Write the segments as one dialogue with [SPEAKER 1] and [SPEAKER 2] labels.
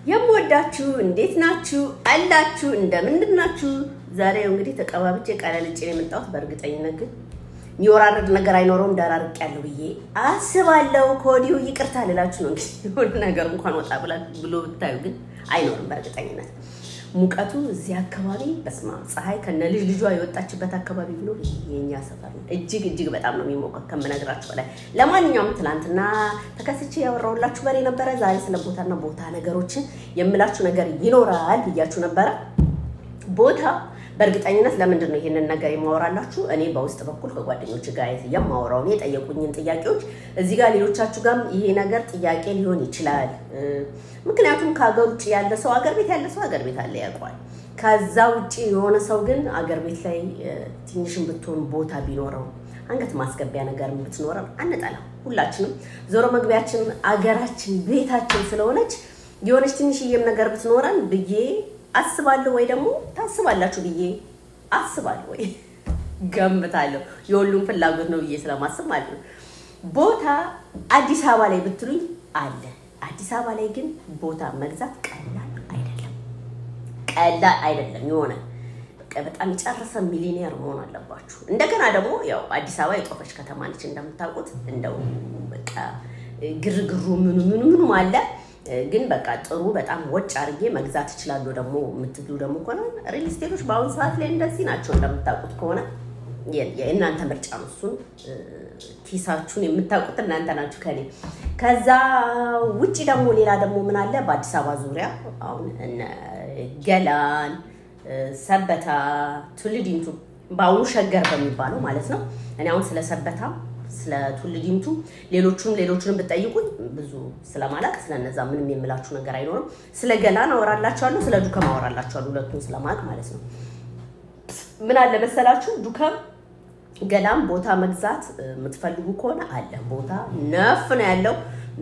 [SPEAKER 1] የምወዳችሁ እንዴት ናችሁ አላችሁ? እንደምንድን ናችሁ? ዛሬ እንግዲህ ተቀባብቼ ቀለልጬ ነው የመጣሁት። በእርግጠኝነት ግን የሚወራረድ ነገር አይኖረውም ዳራርቅ ያለው ብዬ አስባለሁ። ከወዲሁ ይቅርታ ልላችሁ ነው። እንግዲህ የሆነ ነገር እንኳን ወጣ ብሎ ብታዩ ግን አይኖርም በእርግጠኝነት ሙቀቱ እዚህ አካባቢ በስማ ፀሐይ ከነ ልጅ ልጇ የወጣችበት አካባቢ ብሎ የኛ ሰፈር ነው። እጅግ እጅግ በጣም ነው የሚሞቀው ከምነግራችሁ በላይ። ለማንኛውም ትናንትና ተከስቼ ያወራሁላችሁ በሬ ነበረ። ዛሬ ስለ ቦታና ቦታ ነገሮችን የምላችሁ ነገር ይኖራል ብያችሁ ነበረ። ቦታ በእርግጠኝነት ለምንድን ነው ይሄንን ነገር የማወራላችሁ? እኔ በውስጥ በኩል ከጓደኞች ጋር የማወራውን የጠየቁኝን ጥያቄዎች እዚህ ጋር ሌሎቻችሁ ጋርም ይሄ ነገር ጥያቄ ሊሆን ይችላል። ምክንያቱም ከሀገር ውጭ ያለ ሰው አገር ቤት ያለ ሰው አገር ቤት አለ ያውቀዋል። ከዛ ውጭ የሆነ ሰው ግን አገር ቤት ላይ ትንሽም ብትሆን ቦታ ቢኖረው አንገት ማስገቢያ ነገር ብትኖረን አንጠላም። ሁላችንም ዞሮ መግቢያችን አገራችን ቤታችን ስለሆነች የሆነች ትንሽዬም ነገር ብትኖረን ብዬ አስባለሁ ወይ ደግሞ ታስባላችሁ ብዬ አስባለሁ ወይ ገምታለሁ። የሁሉም ፍላጎት ነው ብዬ ስለማስብ ማለት ነው። ቦታ አዲስ አበባ ላይ ብትሉኝ አለ። አዲስ አበባ ላይ ግን ቦታ መግዛት ቀላል አይደለም፣ ቀላል አይደለም። የሆነ በጣም የጨረሰ ሚሊኒየር መሆን አለባችሁ። እንደገና ደግሞ ያው አዲስ አበባ የጦፈች ከተማ ነች እንደምታውቁት። እንደው በቃ ግርግሩ ምኑ ምኑ ምኑም አለ ግን በቃ ጥሩ በጣም ወጭ አድርጌ መግዛት እችላለሁ ደግሞ የምትሉ ደግሞ ከሆነ ሪል ስቴቶች በአሁኑ ሰዓት ላይ እንደዚህ ናቸው። እንደምታውቁት ከሆነ የእናንተ ምርጫ ነው። እሱን ኪሳችሁን የምታውቁት እናንተ ናችሁ ከኔ። ከዛ ውጭ ደግሞ ሌላ ደግሞ ምን አለ በአዲስ አበባ ዙሪያ አሁን እነ ገላን፣ ሰበታ፣ ቱልዲምቱ በአሁኑ ሸገር በሚባለው ማለት ነው። እኔ አሁን ስለ ሰበታ ስለ ቱል ዲምቱ ሌሎቹንም ሌሎቹንም ብጠይቁኝ ብዙ ስለማላቅ ስለነዛ ምንም የምላችሁ ነገር አይኖርም። ስለ ገላን አወራላችኋለሁ፣ ስለ ዱከም አወራላችኋለሁ። ሁለቱን ስለማቅ ማለት ነው። ምን አለ መሰላችሁ ዱከም ገላን ቦታ መግዛት የምትፈልጉ ከሆነ አለ ቦታ ነፍ ነው ያለው።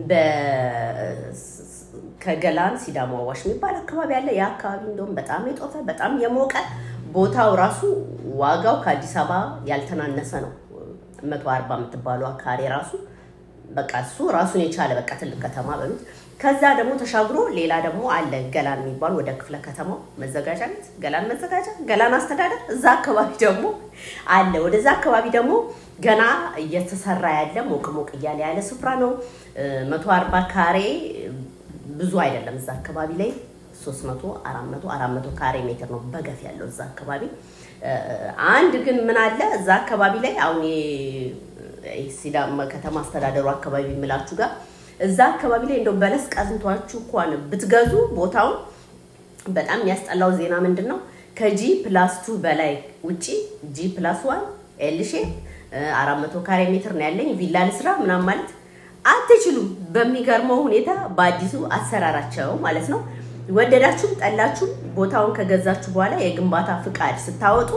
[SPEAKER 1] ከገላን ሲዳሞ አዋሽ የሚባል አካባቢ አለ። ያ አካባቢ እንደውም በጣም የጦፈ በጣም የሞቀ ቦታው ራሱ ዋጋው ከአዲስ አበባ ያልተናነሰ ነው። መቶ አርባ የምትባለው ካሬ ራሱ በቃ እሱ ራሱን የቻለ በቃ ትልቅ ከተማ በሉት። ከዛ ደግሞ ተሻግሮ ሌላ ደግሞ አለ ገላን የሚባል ወደ ክፍለ ከተማው መዘጋጃ ቤት ገላን መዘጋጃ ገላን አስተዳደር እዛ አካባቢ ደግሞ አለ። ወደዛ አካባቢ ደግሞ ገና እየተሰራ ያለ ሞቅ ሞቅ እያለ ያለ ስፍራ ነው። መቶ አርባ ካሬ ብዙ አይደለም። እዛ አካባቢ ላይ ሶስት መቶ አራት መቶ አራት መቶ ካሬ ሜትር ነው በገፍ ያለው እዛ አካባቢ አንድ ግን ምን አለ እዛ አካባቢ ላይ አሁን ሲዳማ ከተማ አስተዳደሩ አካባቢ የምላችሁ ጋር እዛ አካባቢ ላይ እንደው በለስ ቀዝንቷችሁ እንኳን ብትገዙ ቦታውን በጣም የሚያስጠላው ዜና ምንድን ነው? ከጂ ፕላስ ቱ በላይ ውጪ ጂ ፕላስ ዋን ኤልሼ አራት መቶ ካሬ ሜትር ነው ያለኝ ቪላ ልስራ ምናምን ማለት አትችሉም። በሚገርመው ሁኔታ በአዲሱ አሰራራቸው ማለት ነው ወደዳችሁም ጠላችሁም ቦታውን ከገዛችሁ በኋላ የግንባታ ፍቃድ ስታወጡ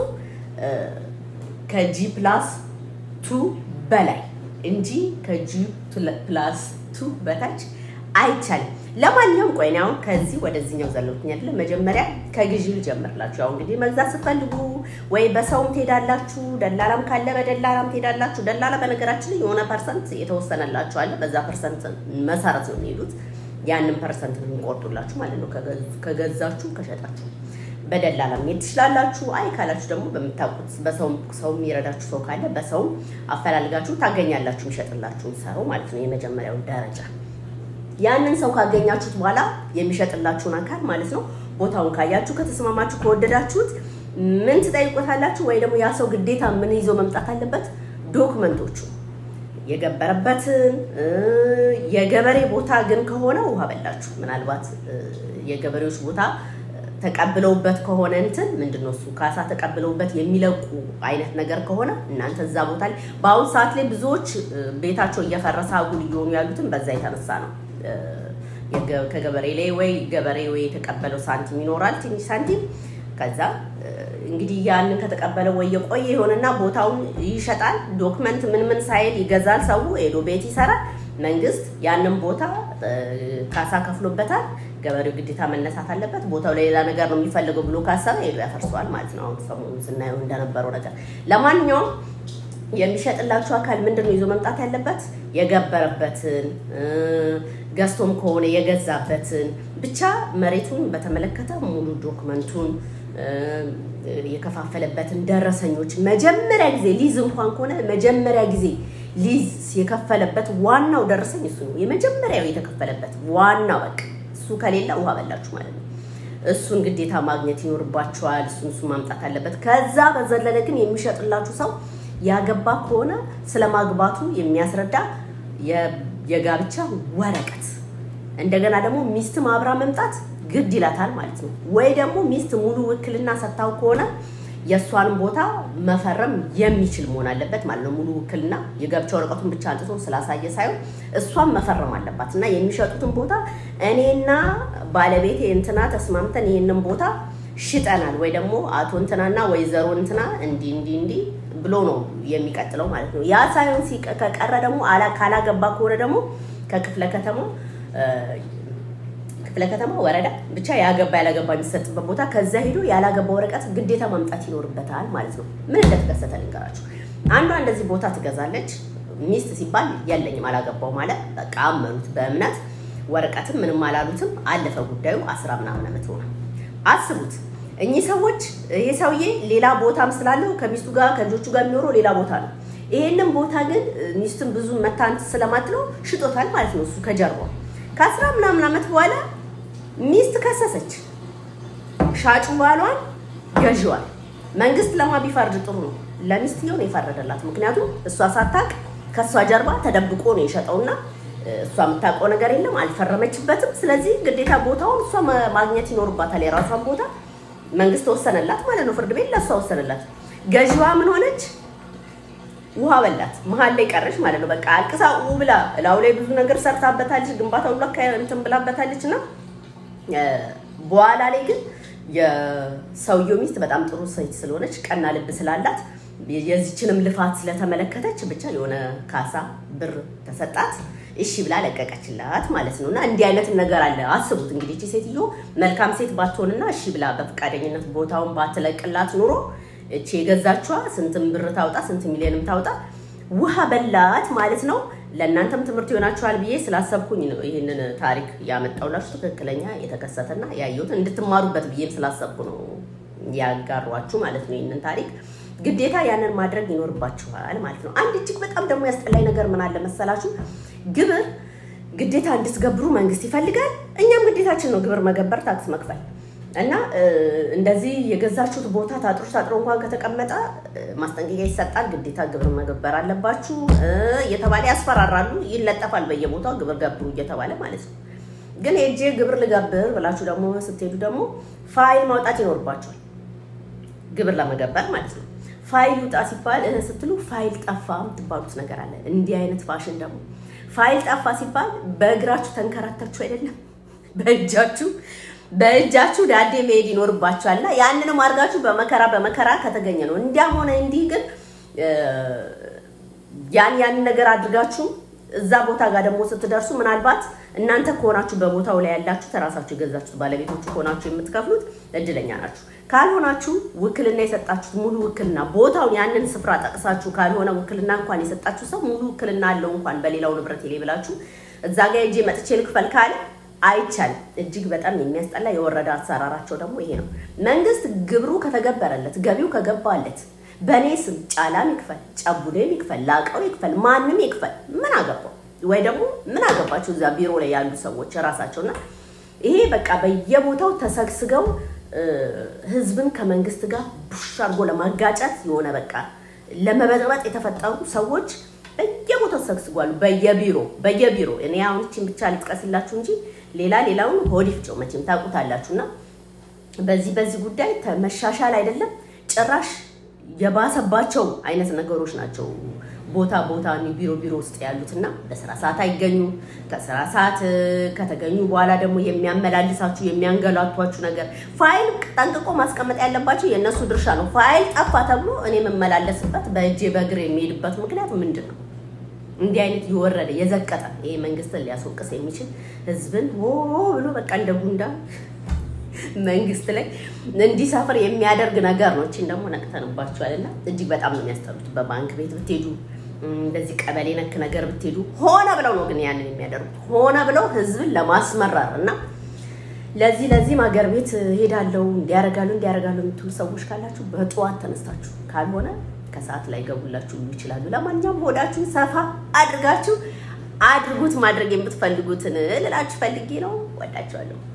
[SPEAKER 1] ከጂ ፕላስ ቱ በላይ እንጂ ከጂ ፕላስ ቱ በታች አይቻልም። ለማንኛውም ቆይ እኔ አሁን ከዚህ ወደዚህኛው ዘለልኩኝ አይደለ? መጀመሪያ ከግዢ ልጀምርላችሁ። ያው እንግዲህ መግዛት ስትፈልጉ ወይ በሰውም ትሄዳላችሁ፣ ደላላም ካለ በደላላም ትሄዳላችሁ። ደላላ በነገራችን ላይ የሆነ ፐርሰንት የተወሰነላችሁ አለ። በዛ ፐርሰንት መሰረት ነው የሚሄዱት ያንን ፐርሰንት ነው የሚቆርጡላችሁ ማለት ነው። ከገዛችሁ ከሸጣችሁ በደላላ መሄድ ትችላላችሁ። አይ ካላችሁ ደግሞ በምታውቁት በሰው ሰው የሚረዳችሁ ሰው ካለ በሰው አፈላልጋችሁ ታገኛላችሁ፣ የሚሸጥላችሁን ሰው ማለት ነው። የመጀመሪያው ደረጃ ያንን ሰው ካገኛችሁት በኋላ የሚሸጥላችሁን አካል ማለት ነው። ቦታውን ካያችሁ ከተስማማችሁ፣ ከወደዳችሁት ምን ትጠይቁታላችሁ? ወይ ደግሞ ያ ሰው ግዴታ ምን ይዞ መምጣት አለበት? ዶክመንቶቹ የገበረበትን የገበሬ ቦታ ግን ከሆነ ውሃ በላችሁ። ምናልባት የገበሬዎች ቦታ ተቀብለውበት ከሆነ እንትን ምንድነው እሱ ካሳ ተቀብለውበት የሚለቁ አይነት ነገር ከሆነ እናንተ እዛ ቦታ ላይ በአሁኑ ሰዓት ላይ ብዙዎች ቤታቸው እየፈረሰ አጉል እየሆኑ ያሉትን በዛ የተነሳ ነው። ከገበሬ ላይ ወይ ገበሬ ወይ የተቀበለው ሳንቲም ይኖራል ትንሽ ሳንቲም ከዛ እንግዲህ ያንን ከተቀበለ ወይ የቆየ የሆነና ቦታውን ይሸጣል። ዶክመንት ምን ምን ሳይል ይገዛል። ሰው ሄዶ ቤት ይሰራል። መንግስት ያንን ቦታ ካሳ ከፍሎበታል። ገበሬው ግዴታ መነሳት አለበት። ቦታው ለሌላ ነገር ነው የሚፈልገው ብሎ ካሰበ ሄዶ ያፈርሰዋል ማለት ነው። አሁን ሰሞኑን ስናየው እንደነበረው ነገር። ለማንኛውም የሚሸጥላችሁ አካል ምንድን ነው ይዞ መምጣት ያለበት? የገበረበትን ገዝቶም ከሆነ የገዛበትን ብቻ መሬቱን በተመለከተ ሙሉ ዶክመንቱን የከፋፈለበትን ደረሰኞች መጀመሪያ ጊዜ ሊዝ እንኳን ከሆነ መጀመሪያ ጊዜ ሊዝ የከፈለበት ዋናው ደረሰኝ እሱ ነው። የመጀመሪያው የተከፈለበት ዋናው በቃ እሱ ከሌለ ውሃ በላችሁ ማለት ነው። እሱን ግዴታ ማግኘት ይኖርባችኋል። እሱን እሱ ማምጣት አለበት። ከዛ በዘለለ ግን የሚሸጥላችሁ ሰው ያገባ ከሆነ ስለ ማግባቱ የሚያስረዳ የጋብቻ ወረቀት እንደገና ደግሞ ሚስት አብራ መምጣት ግድ ይላታል ማለት ነው። ወይ ደግሞ ሚስት ሙሉ ውክልና ሰጥታው ከሆነ የእሷንም ቦታ መፈረም የሚችል መሆን አለበት ማለት ነው። ሙሉ ውክልና የጋብቻ ወረቀቱን ብቻ አንጥቶ ስላሳየ ሳይሆን እሷን መፈረም አለባት እና የሚሸጡትን ቦታ እኔና ባለቤቴ እንትና ተስማምተን ይህንን ቦታ ሽጠናል ወይ ደግሞ አቶ እንትናና ወይዘሮ እንትና እንዲህ እንዲህ እንዲህ ብሎ ነው የሚቀጥለው ማለት ነው። ያ ሳይሆን ከቀረ ደግሞ ካላገባ ከሆነ ደግሞ ከክፍለ ከተማ ክፍለ ከተማ ወረዳ ብቻ ያገባ ያላገባ የሚሰጥበት ቦታ ከዛ ሄዶ ያላገባ ወረቀት ግዴታ ማምጣት ይኖርበታል ማለት ነው። ምን እንደተከሰተ ልንገራችሁ። አንዷ እንደዚህ ቦታ ትገዛለች። ሚስት ሲባል የለኝም አላገባው ማለት በቃ አመኑት በእምነት ወረቀትም ምንም አላሉትም። አለፈ ጉዳዩ። አስራ ምናምን ዓመት ሆነ። አስቡት እኚህ ሰዎች ይሄ ሰውዬ ሌላ ቦታም ስላለው ከሚስቱ ጋር ከልጆቹ ጋር የሚኖረው ሌላ ቦታ ነው። ይሄንን ቦታ ግን ሚስትን ብዙ መታንት ስለማትለው ሽጦታል ማለት ነው። እሱ ከጀርባው ከአስራ ምናምን ዓመት በኋላ ሚስት ከሰሰች። ሻጩ ባሏን፣ ገዢዋል። መንግስት ለማ ቢፈርድ ጥሩ ነው። ለሚስትየው ነው የፈረደላት። ምክንያቱም እሷ ሳታቅ ከእሷ ጀርባ ተደብቆ ነው የሸጠውና እሷ የምታውቀው ነገር የለም፣ አልፈረመችበትም። ስለዚህ ግዴታ ቦታውን እሷ ማግኘት ይኖርባታል። የራሷን ቦታ መንግስት ወሰነላት ማለት ነው። ፍርድ ቤት ለእሷ ወሰነላት። ገዢዋ ምን ሆነች? ውሃ በላት። መሀል ላይ ቀረች ማለት ነው። በቃ አልቅሳ ው ብላ እላው ላይ ብዙ ነገር ሰርታበታለች። ግንባታ ሁሉ እንትን ብላበታለች እና በኋላ ላይ ግን የሰውየው ሚስት በጣም ጥሩ ሴት ስለሆነች ቀና ልብ ስላላት የዚችንም ልፋት ስለተመለከተች ብቻ የሆነ ካሳ ብር ተሰጣት። እሺ ብላ ለቀቀችላት ማለት ነው። እና እንዲህ አይነት ነገር አለ። አስቡት እንግዲህ እቺ ሴትዮ መልካም ሴት ባትሆንና እሺ ብላ በፈቃደኝነት ቦታውን ባትለቅላት ኑሮ እቺ የገዛችዋ ስንትም ብር ታውጣ ስንት ሚሊዮንም ታውጣ ውሃ በላት ማለት ነው። ለእናንተም ትምህርት ይሆናችኋል ብዬ ስላሰብኩኝ ነው ይህንን ታሪክ ያመጣውላችሁ። ትክክለኛ የተከሰተና ያየሁት እንድትማሩበት ብዬም ስላሰብኩ ነው ያጋሯችሁ ማለት ነው። ይህንን ታሪክ ግዴታ ያንን ማድረግ ይኖርባችኋል ማለት ነው። አንድ እጅግ በጣም ደግሞ ያስጠላኝ ነገር ምን አለ መሰላችሁ? ግብር ግዴታ እንድትገብሩ መንግስት ይፈልጋል። እኛም ግዴታችን ነው ግብር መገበር፣ ታክስ መክፈል እና እንደዚህ የገዛችሁት ቦታ ታጥሮ ታጥሮ እንኳን ከተቀመጠ ማስጠንቀቂያ ይሰጣል። ግዴታ ግብር መገበር አለባችሁ እየተባለ ያስፈራራሉ። ይለጠፋል በየቦታው ግብር ገብሩ እየተባለ ማለት ነው። ግን ሄጄ ግብር ልገብር ብላችሁ ደግሞ ስትሄዱ ደግሞ ፋይል ማውጣት ይኖርባችኋል። ግብር ለመገበር ማለት ነው። ፋይል ውጣ ሲባል ስትሉ ፋይል ጠፋ የምትባሉት ነገር አለ። እንዲህ አይነት ፋሽን ደግሞ ፋይል ጠፋ ሲባል በእግራችሁ ተንከራታችሁ አይደለም በእጃችሁ በእጃችሁ ዳዴ መሄድ ይኖርባችኋል። እና ያንንም አድርጋችሁ በመከራ በመከራ ከተገኘ ነው። እንዲያም ሆነ እንዲህ ግን ያን ያንን ነገር አድርጋችሁ እዛ ቦታ ጋር ደግሞ ስትደርሱ ምናልባት እናንተ ከሆናችሁ በቦታው ላይ ያላችሁ ተራሳችሁ የገዛችሁት ባለቤቶቹ ከሆናችሁ የምትከፍሉት እድለኛ ናችሁ። ካልሆናችሁ ውክልና የሰጣችሁት ሙሉ ውክልና ቦታውን ያንን ስፍራ ጠቅሳችሁ ካልሆነ ውክልና እንኳን የሰጣችሁ ሰው ሙሉ ውክልና አለው እንኳን በሌላው ንብረት ላይ ብላችሁ እዛ ጋር ሄጄ መጥቼ ልክፈል ካለ አይቻልም። እጅግ በጣም የሚያስጠላ የወረዳ አሰራራቸው ደግሞ ይሄ ነው። መንግስት ግብሩ ከተገበረለት ገቢው ከገባለት በእኔ ስም ጫላም ይክፈል፣ ጨቡዴም ይክፈል፣ ላቀው ይክፈል፣ ማንም ይክፈል፣ ምን አገባው? ወይ ደግሞ ምን አገባቸው እዛ ቢሮ ላይ ያሉ ሰዎች ራሳቸውና ይሄ በቃ በየቦታው ተሰግስገው ህዝብን ከመንግስት ጋር ቡሽ አድርጎ ለማጋጨት የሆነ በቃ ለመበጥበጥ የተፈጠሩ ሰዎች በየቦታው ተሰግስጓሉ። በየቢሮ በየቢሮ እኔ አሁን ይህችን ብቻ ልጥቀስላችሁ እንጂ ሌላ ሌላውን ሆዲፍ ጨው መቼም ታውቁታላችሁና በዚህ በዚህ ጉዳይ መሻሻል አይደለም ጭራሽ የባሰባቸው አይነት ነገሮች ናቸው። ቦታ ቦታ ቢሮ ቢሮ ውስጥ ያሉትና በስራ ሰዓት አይገኙ። ከስራ ሰዓት ከተገኙ በኋላ ደግሞ የሚያመላልሳችሁ የሚያንገላቷችሁ ነገር ፋይል ጠንቅቆ ማስቀመጥ ያለባቸው የእነሱ ድርሻ ነው። ፋይል ጠፋ ተብሎ እኔ የምመላለስበት በእጄ በእግር የሚሄድበት ምክንያት ምንድን ነው? እንዲህ አይነት የወረደ የዘቀጠ ይሄ መንግስትን ሊያስወቅስ የሚችል ህዝብን ሆ ብሎ በቃ እንደ ጉንዳን መንግስት ላይ እንዲሰፍር የሚያደርግ ነገር ነው። እቺን ደግሞ ነቅተንባቸዋል እና እጅግ በጣም ነው የሚያስጠሉት። በባንክ ቤት ብትሄዱ እንደዚህ ቀበሌ ነክ ነገር ብትሄዱ ሆነ ብለው ነው ግን ያንን የሚያደርጉት ሆነ ብለው ህዝብን ለማስመራር እና ለዚህ ለዚህም ሀገር ቤት ሄዳለው እንዲያረጋሉ እንዲያረጋሉ የምትሉ ሰዎች ካላችሁ በጠዋት ተነስታችሁ ካልሆነ ከሰዓት ላይ ገቡላችሁ ሁሉ ይችላሉ። ለማንኛውም ሆዳችሁን ሰፋ አድርጋችሁ አድርጉት ማድረግ የምትፈልጉትን ልላችሁ ፈልጌ ነው። ወዳችኋለሁ።